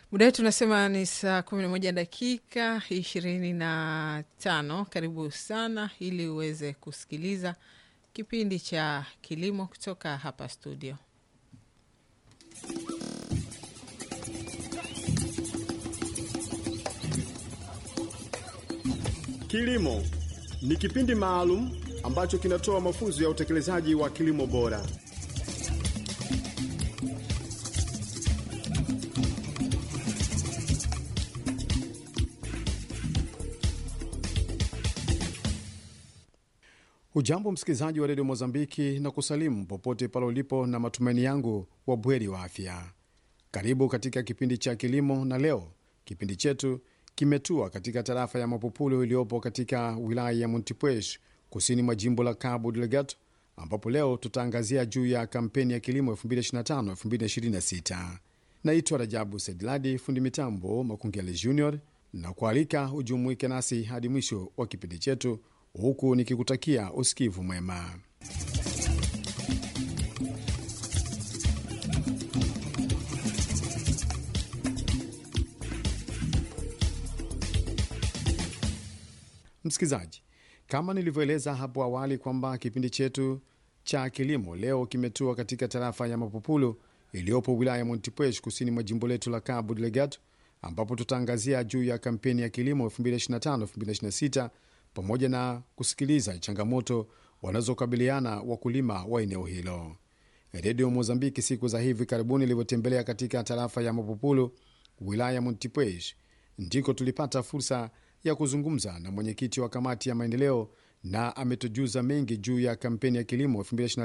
Muda wetu unasema ni saa kumi na moja dakika ishirini na tano. Karibu sana ili uweze kusikiliza kipindi cha kilimo kutoka hapa studio. Kilimo ni kipindi maalum ambacho kinatoa mafunzo ya utekelezaji wa kilimo bora. Hujambo msikilizaji wa redio Mozambiki na kusalimu popote pale ulipo, na matumaini yangu wa bweri wa afya. Karibu katika kipindi cha kilimo, na leo kipindi chetu kimetua katika tarafa ya Mapupulo iliyopo katika wilaya ya Montepuez kusini mwa jimbo la Cabo Delgado, ambapo leo tutaangazia juu ya kampeni ya kilimo 2025-2026. Naitwa Rajabu Sedladi, fundi mitambo Makungele Junior, na kualika ujumuike nasi hadi mwisho wa kipindi chetu, huku nikikutakia usikivu mwema. Msikilizaji, kama nilivyoeleza hapo awali kwamba kipindi chetu cha kilimo leo kimetua katika tarafa ya Mapupulo iliyopo wilaya ya Montepuez kusini mwa jimbo letu la Cabo Delgado, ambapo tutaangazia juu ya kampeni ya kilimo 2025-2026 pamoja na kusikiliza changamoto wanazokabiliana wakulima wa eneo hilo. Redio Mozambiki siku za hivi karibuni ilivyotembelea katika tarafa ya Mapupulo wilaya ya Montepuez, ndiko tulipata fursa ya kuzungumza na mwenyekiti wa kamati ya maendeleo na ametujuza mengi juu ya kampeni ya kilimo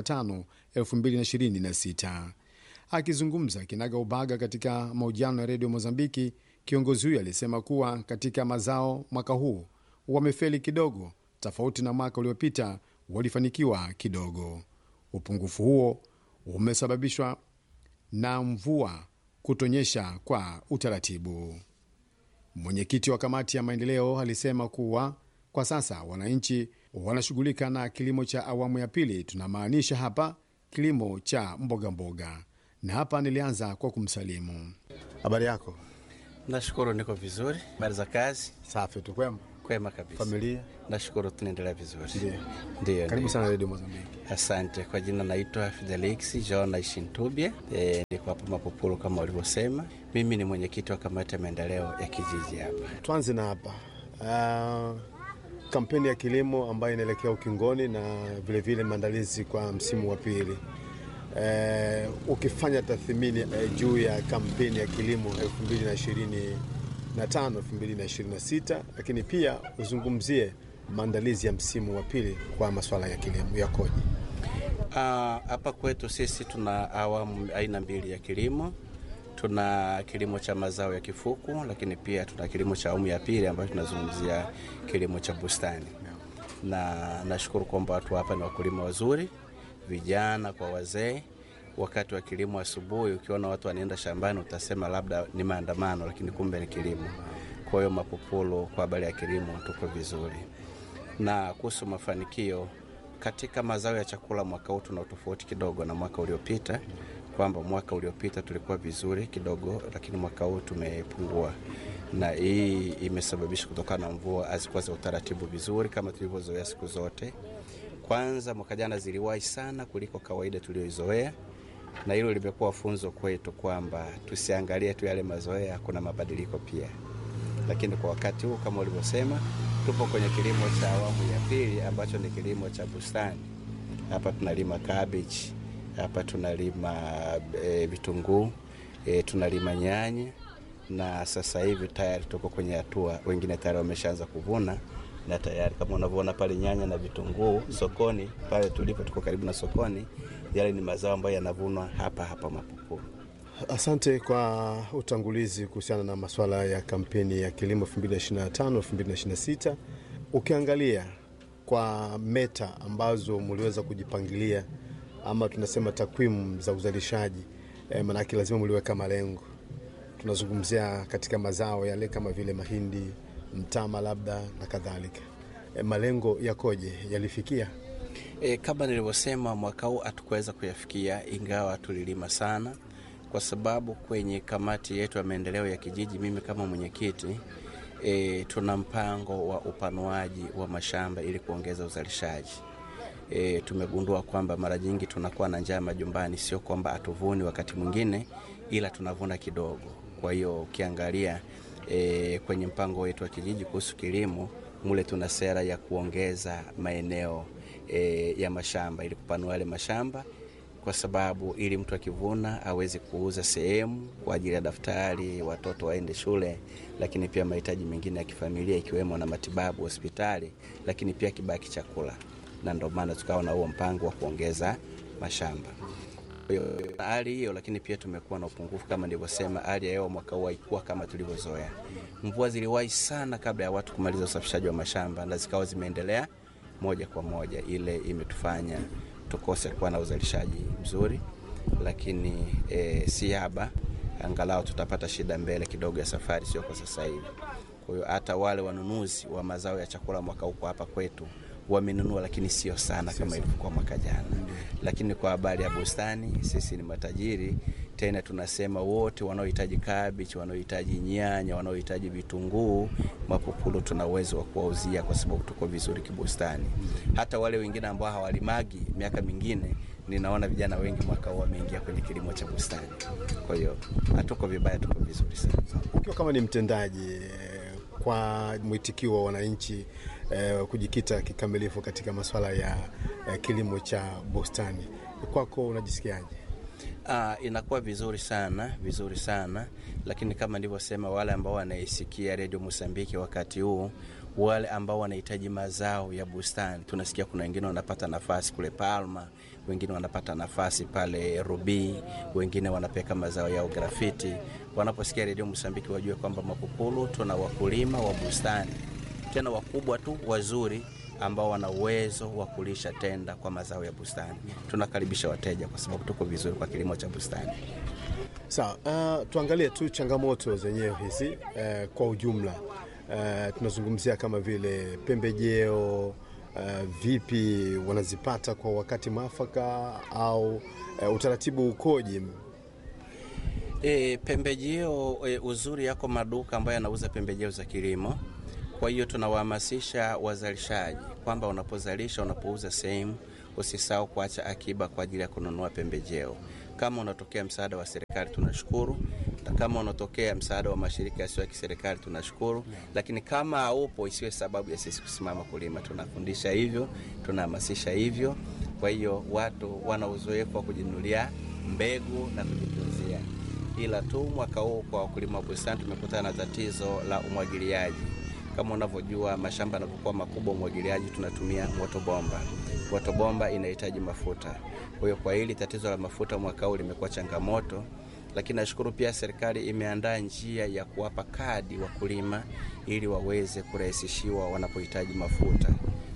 2025-2026. Akizungumza kinaga ubaga katika mahojiano ya redio Mozambiki, kiongozi huyo alisema kuwa katika mazao mwaka huu wamefeli kidogo, tofauti na mwaka uliopita walifanikiwa kidogo. Upungufu huo umesababishwa na mvua kutonyesha kwa utaratibu. Mwenyekiti wa kamati ya maendeleo alisema kuwa kwa sasa wananchi wanashughulika na kilimo cha awamu ya pili, tunamaanisha hapa kilimo cha mboga mboga. Na hapa nilianza kwa kumsalimu. Habari yako? Nashukuru, niko vizuri. Habari za kazi? Safi tu, kwema? Kwema kabisa. Familia? Nashukuru, tunaendelea vizuri. Ndio. Ndio, Karibu ndio. sana redio Mozambiki. Asante. Kwa jina naitwa Fidelix John Ishintubye. E, niko hapa Mapupulu kama ulivyosema. Mimi ni mwenyekiti wa kamati ya maendeleo ya kijiji hapa. Tuanze na hapa uh, kampeni ya kilimo ambayo inaelekea ukingoni na vilevile maandalizi kwa msimu wa pili. Uh, ukifanya tathmini uh, juu ya kampeni ya kilimo 2025 2026, lakini pia uzungumzie maandalizi ya msimu wa pili kwa masuala ya kilimo yakoje? Ah, Hapa kwetu sisi tuna awamu aina mbili ya kilimo. Tuna kilimo cha mazao ya kifuku, lakini pia tuna kilimo cha awamu ya pili ambayo tunazungumzia kilimo cha bustani. Na nashukuru kwamba watu hapa ni wakulima wazuri, vijana kwa wazee. Wakati wa kilimo asubuhi, ukiona watu wanaenda shambani utasema labda ni maandamano, lakini kumbe ni kilimo. Kwa hiyo Mapupulu, kwa habari ya kilimo tuko vizuri. Na kuhusu mafanikio katika mazao ya chakula mwaka huu tuna utofauti kidogo na mwaka uliopita, kwamba mwaka uliopita tulikuwa vizuri kidogo, lakini mwaka huu tumepungua, na hii imesababisha kutokana na mvua hazikuwa za utaratibu vizuri kama tulivyozoea siku zote. Kwanza mwaka jana ziliwahi sana kuliko kawaida tulioizoea, na hilo limekuwa funzo kwetu kwamba tusiangalie tu yale mazoea, kuna mabadiliko pia lakini kwa wakati huu kama ulivyosema, tupo kwenye kilimo cha awamu ya pili ambacho ni kilimo cha bustani. Hapa tunalima cabbage, hapa tunalima e, vitunguu e, tunalima nyanya, na sasa hivi tayari tuko kwenye hatua, wengine tayari wameshaanza kuvuna na tayari kama unavyoona pale nyanya na vitunguu sokoni pale tulipo, tuko karibu na sokoni. Yale ni mazao ambayo yanavunwa hapa hapa Mapupulu. Asante kwa utangulizi kuhusiana na masuala ya kampeni ya kilimo 2025 2026. Ukiangalia kwa meta ambazo mliweza kujipangilia ama tunasema takwimu za uzalishaji e, maanake lazima mliweka malengo. Tunazungumzia katika mazao yale kama vile mahindi, mtama labda na kadhalika. E, malengo yakoje? Yalifikia? E, kama nilivyosema mwaka huu hatukuweza kuyafikia, ingawa tulilima sana kwa sababu kwenye kamati yetu ya maendeleo ya kijiji, mimi kama mwenyekiti e, tuna mpango wa upanuaji wa mashamba ili kuongeza uzalishaji. E, tumegundua kwamba mara nyingi tunakuwa na njaa majumbani, sio kwamba hatuvuni wakati mwingine, ila tunavuna kidogo. Kwa hiyo ukiangalia e, kwenye mpango wetu wa kijiji kuhusu kilimo mule tuna sera ya kuongeza maeneo e, ya mashamba ili kupanua yale mashamba kwa sababu ili mtu akivuna aweze kuuza sehemu kwa ajili ya daftari, watoto waende shule, lakini pia mahitaji mengine ya kifamilia ikiwemo na matibabu hospitali, lakini pia kibaki chakula, na ndio maana tukawa na huo mpango wa kuongeza mashamba. Kwa hiyo hali hiyo, lakini pia tumekuwa na upungufu kama nilivyosema, hali ya hewa mwaka huu haikuwa kama tulivyozoea. Mvua ziliwahi sana kabla ya watu kumaliza usafishaji wa mashamba na zikawa zimeendelea moja kwa moja, ile imetufanya tukose kuwa na uzalishaji mzuri, lakini e, si haba, angalau tutapata shida mbele kidogo ya safari, sio kwa sasa hivi. Kwa hiyo hata wale wanunuzi wa mazao ya chakula mwaka huko hapa kwetu wamenunua, lakini sio sana kama ilivyokuwa mwaka jana. Lakini kwa habari ya bustani, sisi ni matajiri tena, tunasema wote wanaohitaji kabichi, wanaohitaji nyanya, wanaohitaji vitunguu, mapupulu, tuna uwezo wa kuwauzia kwa sababu tuko vizuri kibustani. Hata wale wengine ambao hawalimagi miaka mingine, ninaona vijana wengi mwaka huu wameingia kwenye kilimo cha bustani. Kwa hiyo hatuko vibaya, tuko vizuri sana. Ukiwa kama ni mtendaji eh, kwa mwitikio wa wananchi eh, kujikita kikamilifu katika masuala ya eh, kilimo cha bustani, kwako unajisikiaje? Ah, inakuwa vizuri sana vizuri sana lakini kama nilivyosema, wale ambao wanaisikia redio Mosambiki wakati huu, wale ambao wanahitaji mazao ya bustani, tunasikia kuna wengine wanapata nafasi kule Palma, wengine wanapata nafasi pale Rubii, wengine wanapeka mazao yao grafiti. Wanaposikia redio Mosambiki wajue kwamba Mapupulu tuna wakulima wa bustani tena wakubwa tu wazuri ambao wana uwezo wa kulisha tenda kwa mazao ya bustani. Tunakaribisha wateja kwa sababu tuko vizuri kwa kilimo cha bustani. Sawa, uh, tuangalie tu changamoto zenyewe hizi uh, kwa ujumla. Uh, tunazungumzia kama vile pembejeo uh, vipi wanazipata kwa wakati mwafaka au uh, utaratibu ukoje? E, pembejeo e, uzuri yako maduka ambayo yanauza pembejeo za kilimo. Kwa hiyo tunawahamasisha wazalishaji kwamba unapozalisha, unapouza sehemu, usisahau kuacha akiba kwa ajili ya kununua pembejeo. Kama unatokea msaada wa serikali tunashukuru, na kama unatokea msaada wa mashirika yasiyo ya kiserikali tunashukuru, lakini kama haupo isiwe sababu ya sisi kusimama kulima. Tunafundisha hivyo, tunahamasisha hivyo. Kwa hiyo watu wana uzoefu wa kujinunulia mbegu na kujitunzia, ila tu mwaka huu kwa wakulima wa bustani tumekutana na tatizo la umwagiliaji. Kama unavyojua mashamba yanapokuwa makubwa, umwagiliaji tunatumia motobomba. Motobomba inahitaji mafuta. Kwa hiyo kwa hili tatizo la mafuta mwaka huu limekuwa changamoto, lakini nashukuru pia serikali imeandaa njia ya kuwapa kadi wakulima ili waweze kurahisishiwa wanapohitaji mafuta.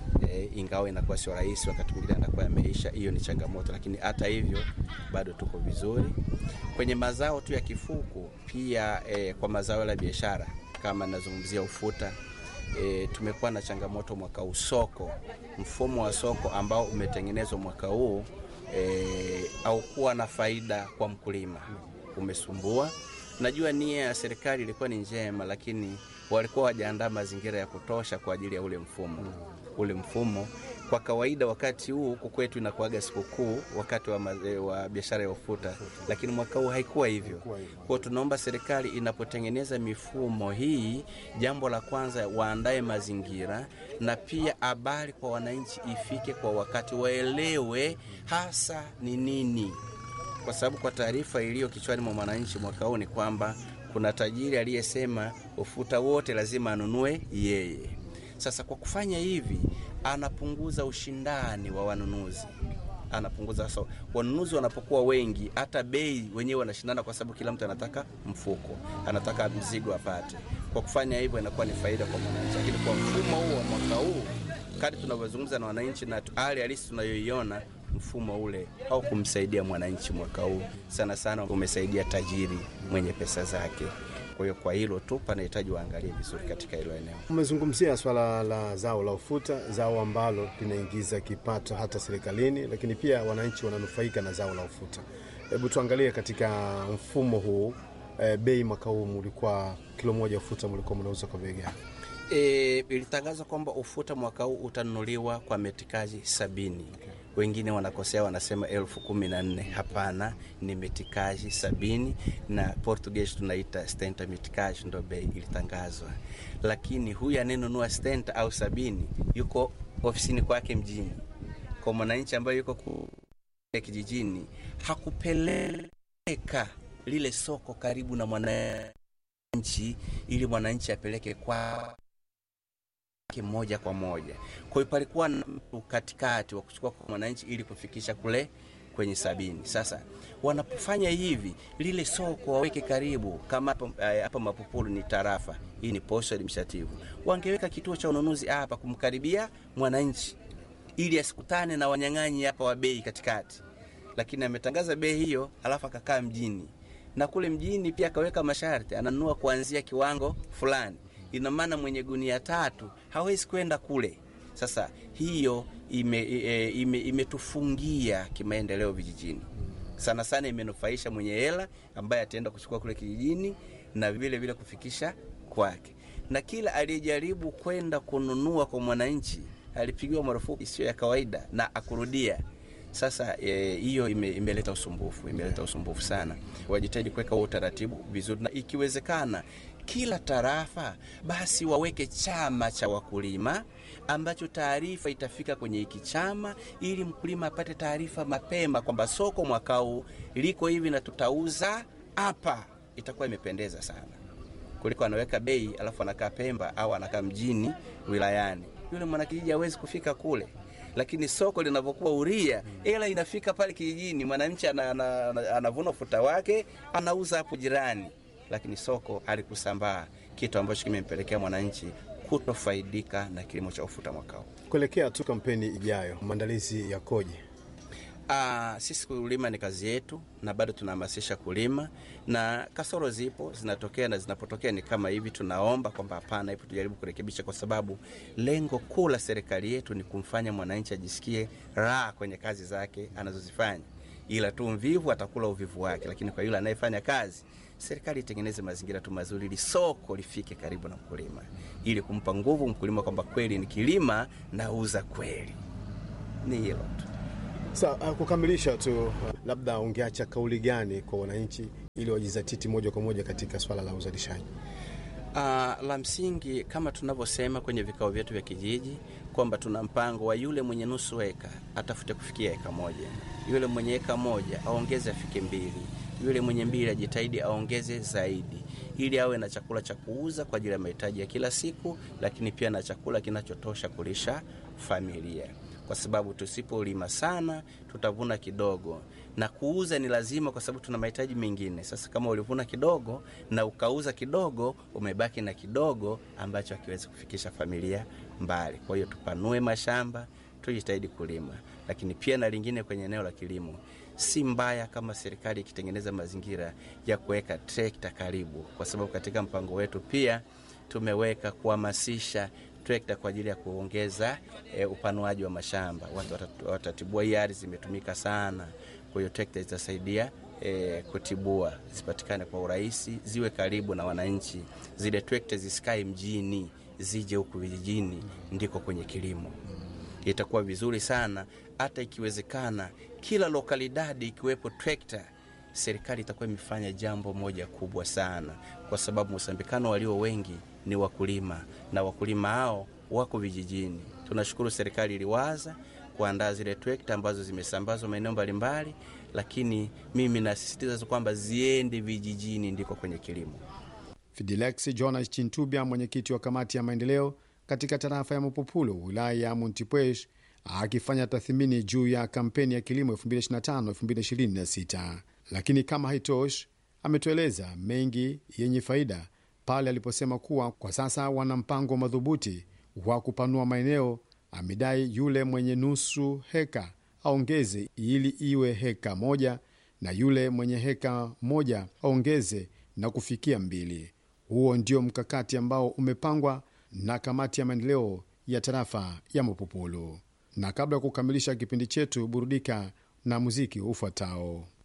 E, ingawa inakuwa sio rahisi, wakati mwingine anakuwa yameisha. Hiyo ni changamoto, lakini hata hivyo bado tuko vizuri kwenye mazao tu ya kifuku. Pia e, kwa mazao ya biashara kama nazungumzia ufuta e, tumekuwa na changamoto mwaka huu. Soko, mfumo wa soko ambao umetengenezwa mwaka huu e, au kuwa na faida kwa mkulima umesumbua. Najua nia ya serikali ilikuwa ni njema, lakini walikuwa wajaandaa mazingira ya kutosha kwa ajili ya ule mfumo. Ule mfumo kwa kawaida wakati huu huku kwetu inakuaga sikukuu wakati wa, wa biashara ya ufuta, lakini mwaka huu haikuwa hivyo. Kwa tunaomba serikali inapotengeneza mifumo hii, jambo la kwanza waandae mazingira na pia habari kwa wananchi ifike kwa wakati, waelewe hasa ni nini, kwa sababu kwa taarifa iliyo kichwani mwa mwananchi mwaka huu ni kwamba kuna tajiri aliyesema ufuta wote lazima anunue yeye. Sasa kwa kufanya hivi anapunguza ushindani wa wanunuzi, anapunguza so, wanunuzi wanapokuwa wengi, hata bei wenyewe wanashindana, kwa sababu kila mtu anataka mfuko, anataka mzigo apate. Kwa kufanya hivyo inakuwa ni faida kwa mwananchi, lakini kwa mfumo huu wa mwaka huu, kadri tunavyozungumza na wananchi na hali halisi tunayoiona, mfumo ule haukumsaidia mwananchi mwaka huu, sana sana umesaidia tajiri mwenye pesa zake. Kwa hiyo kwa hilo tu panahitaji waangalie vizuri katika hilo eneo. Umezungumzia swala la zao la ufuta, zao ambalo linaingiza kipato hata serikalini, lakini pia wananchi wananufaika na zao la ufuta. Hebu tuangalie katika mfumo huu e, bei mwaka huu mulikuwa kilo moja ufuta mulikuwa mnauza kwa bei gani? E, ilitangazwa kwamba ufuta mwaka huu utanunuliwa kwa metikaji sabini. Okay. Wengine wanakosea wanasema elfu kumi na nne. Hapana, ni metikaji sabini na Portuguese tunaita stenta metikaji, ndo bei ilitangazwa. Lakini huyu anayenunua stenta au sabini yuko ofisini kwake mjini, kwa mwananchi ambaye yuko kule kijijini hakupeleka lile soko karibu na mwananchi ili mwananchi apeleke kwa moja kwa moja. Kwa hiyo palikuwa na katikati wa kuchukua kwa mwananchi ili kufikisha kule kwenye sabini. Sasa wanapofanya hivi, lile soko waweke karibu, kama hapa Mapupulu ni tarafa hii, ni posho administrative, wangeweka kituo cha ununuzi hapa kumkaribia mwananchi ili asikutane na wanyang'anyi hapa wa bei katikati, lakini ametangaza bei hiyo, alafu akakaa mjini na kule mjini pia akaweka masharti, ananunua kuanzia kiwango fulani. Ina maana mwenye gunia tatu hawezi kwenda kule. Sasa hiyo imetufungia ime, ime kimaendeleo vijijini sana sana, imenufaisha mwenye hela ambaye ataenda kuchukua kule kijijini na vile vile kufikisha kwake, na kila aliyejaribu kwenda kununua kwa mwananchi alipigiwa marufuku isiyo ya kawaida na akurudia. Sasa hiyo e, ime, imeleta usumbufu, imeleta usumbufu sana. Wajitahidi kuweka huo utaratibu vizuri, na ikiwezekana kila tarafa basi waweke chama cha wakulima ambacho taarifa itafika kwenye hiki chama, ili mkulima apate taarifa mapema kwamba soko mwaka huu liko hivi na tutauza hapa. Itakuwa imependeza sana kuliko anaweka bei alafu anakaa Pemba au anakaa mjini wilayani. Yule mwanakijiji hawezi kufika kule lakini soko linavyokuwa uria, ila inafika pale kijijini, mwananchi anavuna ufuta wake anauza hapo jirani, lakini soko halikusambaa, kitu ambacho kimempelekea mwananchi kutofaidika na kilimo cha ufuta mwaka huu. Kuelekea tu kampeni ijayo, maandalizi yakoje? Aa, sisi kulima ni kazi yetu na bado tunahamasisha kulima, na kasoro zipo zinatokea, na zinapotokea ni kama hivi, tunaomba kwamba hapana, hivyo tujaribu kurekebisha, kwa sababu lengo kuu la serikali yetu ni kumfanya mwananchi ajisikie raha kwenye kazi zake anazozifanya, ila tu mvivu atakula uvivu wake. Lakini kwa yule anayefanya kazi, serikali itengeneze mazingira tu mazuri, ili soko lifike karibu na mkulima, ili kumpa nguvu mkulima kwamba kweli nikilima nauza kweli. Ni hilo tu. Sa uh, kukamilisha tu uh, labda ungeacha kauli gani kwa wananchi ili wajizatiti moja kwa moja katika swala la uzalishaji? Uh, la msingi kama tunavyosema kwenye vikao vyetu vya kijiji kwamba tuna mpango wa yule mwenye nusu eka atafute kufikia eka moja, yule mwenye eka moja aongeze afike mbili, yule mwenye mbili ajitahidi aongeze zaidi, ili awe na chakula cha kuuza kwa ajili ya mahitaji ya kila siku, lakini pia na chakula kinachotosha kulisha familia kwa sababu tusipolima sana tutavuna kidogo, na kuuza ni lazima, kwa sababu tuna mahitaji mengine. Sasa kama ulivuna kidogo na ukauza kidogo, umebaki na kidogo ambacho hakiwezi kufikisha familia mbali. Kwa hiyo tupanue mashamba, tujitahidi kulima, lakini pia na lingine kwenye eneo la kilimo, si mbaya kama serikali ikitengeneza mazingira ya kuweka trekta karibu, kwa sababu katika mpango wetu pia tumeweka kuhamasisha trekta kwa ajili ya kuongeza e, upanuaji wa mashamba. Watu watatibua, hii ardhi zimetumika sana. Kwa hiyo trekta zitasaidia e, kutibua, zipatikane kwa urahisi, ziwe karibu na wananchi. Zile trekta zisikae mjini, zije huku vijijini, ndiko kwenye kilimo. Itakuwa vizuri sana, hata ikiwezekana kila lokalidadi ikiwepo trekta serikali itakuwa imefanya jambo moja kubwa sana, kwa sababu Mosambikano walio wengi ni wakulima na wakulima hao wako vijijini. Tunashukuru serikali iliwaza kuandaa zile trekta ambazo zimesambazwa maeneo mbalimbali, lakini mimi nasisitiza kwamba ziende vijijini, ndiko kwenye kilimo. Fidilex Jonas Chintubya, mwenyekiti wa kamati ya maendeleo katika tarafa ya Mapupulo, wilaya ya Montepuez, akifanya tathmini juu ya kampeni ya kilimo 2025-2026. Lakini kama haitoshi, ametueleza mengi yenye faida pale aliposema kuwa kwa sasa wana mpango madhubuti wa kupanua maeneo. Amedai yule mwenye nusu heka aongeze ili iwe heka moja na yule mwenye heka moja aongeze na kufikia mbili. Huo ndio mkakati ambao umepangwa na kamati ya maendeleo ya tarafa ya Mapupulu. Na kabla ya kukamilisha kipindi chetu, burudika na muziki ufuatao.